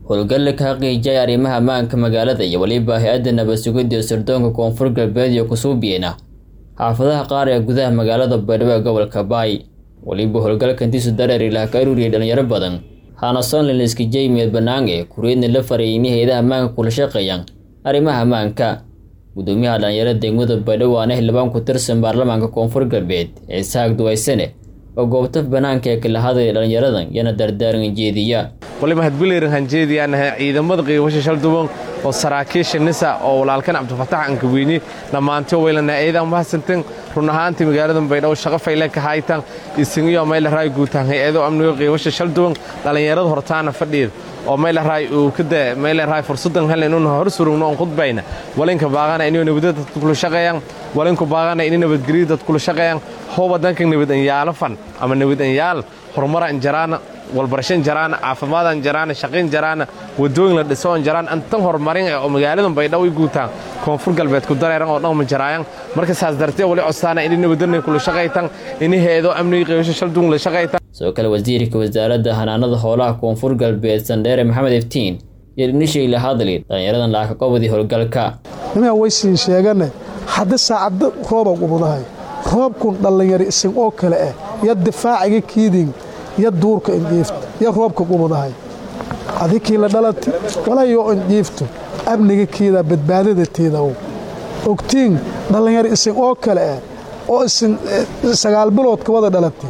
howlgalle ka xaqiijiyay arrimaha ammaanka magaalada iyo weliba hay-adda nabad sugidda sirdoonka koonfur galbeed iyo kusuubiyena xaafadaha qaar ee gudaha magaalada baydhabo ee gobolka baay weliba howlgalkantiisu dareer ilaah ka ururiyay dhalinyaro badan hana sonlinska jeymed banaange kuriidna la farayay in hay-adaha ammaanka kula shaqeeyaan arrimaha ammaanka gudoomiyaha dhalinyarada degmada baydhabo waana xildhibaan ku tirsan baarlamaanka koonfur galbeed ee saag duwaysane oo goobta banaanka ee kala hadlaya dhalinyaradan yana dardaaran jeediya waliba hadbilayran hanjeediyaanahay ciidamada qiibasha shalduban oo saraakiisha nisa oo walaalkan cabdifatax ankaweyni dhammaanto weylana ciidan mahadsantan run ahaantii magaalada baydhabo shaqo fayle ka haytan isingiyo maylaray guutaan hay-ado amniga qiibasha shalduban dhallinyarada hortaana fadhiid oo maylaray uu kada maylaray fursadan helen un hor surugno on khudbayna walinka baaqana inay nabadda dadku kula shaqeeyaan walinku baaqana inay nabadgelyo dadku kula shaqeeyaan hooba danka nabad anyaalo fan ama nabad anyaal horumaran jaraana walbarashan jaraana caafimaadaan jaraana shaqayn jaraana wadooyin la dhiso on jaraan antan horumarin oo magaaladan baydhabo i guutaan koonfur galbeed ku dareeran oo dhanma jaraayan marka saas dartee wali codsaana inay nabadana kula shaqaytan inay hay-ado amniga qiibasho shalduun la shaqaytan sidoo kale wasiirka wasaaradda hanaanada hoolaha koonfur galbeed sandheere maxamed iftiin iyo dhinishii la hadli dhallinyaradan laaka qobodii howlgalka nimaa waysiin sheegane hadda saacadda rooba qubudahay roobkun dhallinyari isin oo kale ah yo difaaciga kiidin yo duurka indhiifto yo roobka qubudahay adikii la dhalati walayoo indhiifto amniga kiida badbaadada tiidaw ogtiin dhallinyari isin oo kale ah oo isin sagaal biloodka wada dhalatay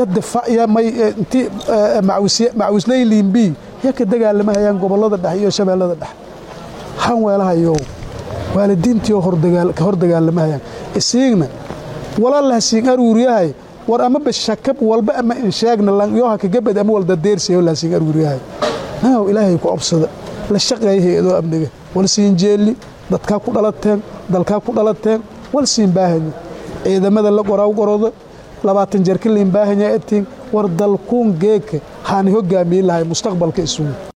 yointi macawisley liimbii yo ka dagaalamahayaan gobollada dhexe iyo shabeellada dhexe han weelahayow waalidiintiioo ka hor dagaalamahayaan isiigna walalahsiin aruuriyahay war ama bashakab walba ama insheegna yoha kagabad ama waldadeersayo lahsiin aruuriyahay naaw ilaahay ku obsada la shaqeeya hay-adoo amniga wal siin jeelli dadkaa ku dhalateen dalkaa ku dhalateen wal siin baahanya ciidamada la qoraw qoroda labaatan jeer ka liin baahanya etiin war dalkuun geeka haani hogaamiyin lahay mustaqbalka isugu